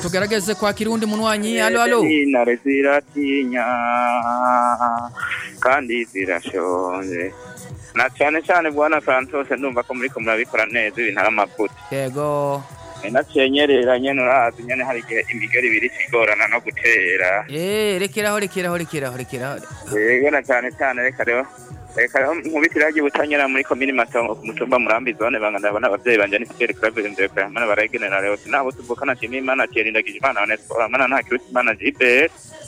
tugerageze kwakira uwundi munywanyi alo alo intare ziratinya kandi zirashonje na cyane cyane bwana Santos ndumva ko muriko murabikora neza ibintu ari amavuta yego naciye nyerera nyene urazi nyene hari igihe imigeri ibiri igorana no gutera Eh, rekeraho rekeraho rekeraho rekeraho yego na cyane cyane reka rero reka rero nkubitira hagiye butanyura muri komini matongo ku mutumba murambi zone banga ndabona abavyeyi banje ni Fidel Claver Ndekwe mana baragenera rero sinabo tuvukana chini imana cyerindagije imana onesipora mana nta kiruta imana jibe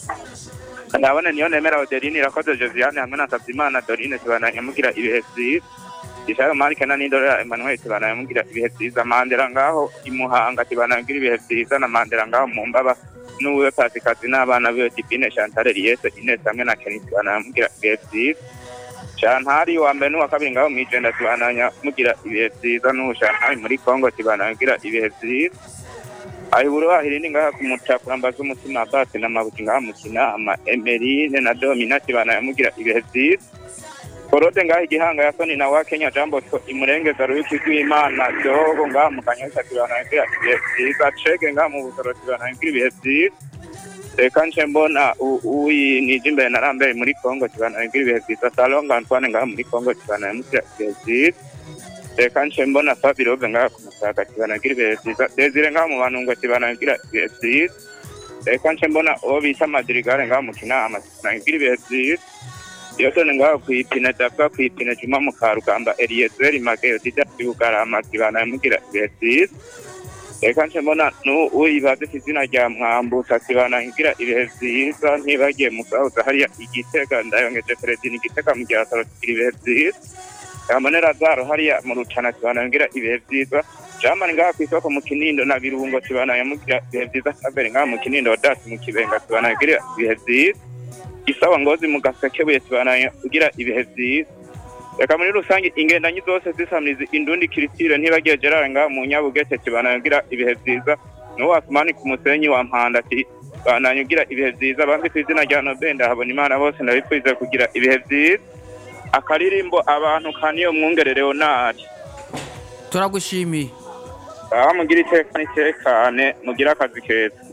ndabona niyo nemera Odeline irakoze Josiane hamwe na Sabyimana Dorine tubana nyamugira ibihe vyiza Ishayo Marike na Nindora Emmanuel tubana nyamugira ibihe vyiza Mandela ngaho imuhanga tubana nyamugira ibihe vyiza na Mandela ngaho mu mbaba n'uwe Pasikazi n'abana biwe Divine Chantal Eliese Ines hamwe na Kenny tubana nyamugira ibihe vyiza Shantari wa mbere n'uwa kabiri ngaho mw'ijenda tubananya mugira ibihe vyiza n'ubu Shantari muri Congo tubananya mugira ibihe vyiza ayiburu bahirindi ngaha kumutakura mbaza umutima basi n'amabuki ngaha mu kinama Emerine na Domina tubananya mugira ibihe vyiza Korode ngaha igihanga ya Soni na wa Kenya Jambo to imurengeza ruyuki rw'Imana Dogo ngaha mu kanyosha tubananya mugira ibihe vyiza Chege ngaha mu busoro tubananya mugira ibihe vyiza reka nce mbona u- uyi nije imbere na rambere muri Congo tubananya mugira ibihe vyiza Salonga Antoine ngaha muri Congo tubananya mugira ibihe vyiza reka nce mbona Fabirobe ngaha ku Musaga tubananya mugira ibihe vyiza Desire ngaha mu Banungo tubananya mugira ibihe vyiza reka nce mbona uwo bita Madrigale ngaha mu Kinama tubananya mugira ibihe vyiza Yotone ngaho kwipine Dabwa kwipine Juma mu Karugamba Eliezer Mageyo Dida Yugarama tubananya mugira ibihe vyiza reka nce mbona n'uwibaza izina rya mwambusa kibana ngira ibihe vyiza ntibagiye mu gahuza hariya igitega ndayongeje feredini igitega mu gihe asaro tugira ibihe vyiza yambone razaro hariya mu rutana kibana ngira ibihe vyiza jamani ngaha kw'isoko mu kinindo na birungo kibana yamugira ibihe vyiza kabere ngaha mu kinindo dasi mu kibenga kibana ngira ibihe vyiza gisawa ngozi mu gasekebuye kibana ngira ibihe vyiza reka muri rusange ingendanyi zose zisamiriza indundi kiritire ntibagiye gerard ngaha mu nyabugete kibanangira ibihe vyiza n'uwo asumani ku musenyi wa mpanda ati banangira ibihe vyiza bambi ku izina rya nobenda habona imana bose ndabipfuza kugira ibihe vyiza akaririmbo abantu kaniyo mwungere leonard turagushimiye aho mugira iteka n'itekane mugira akazi keza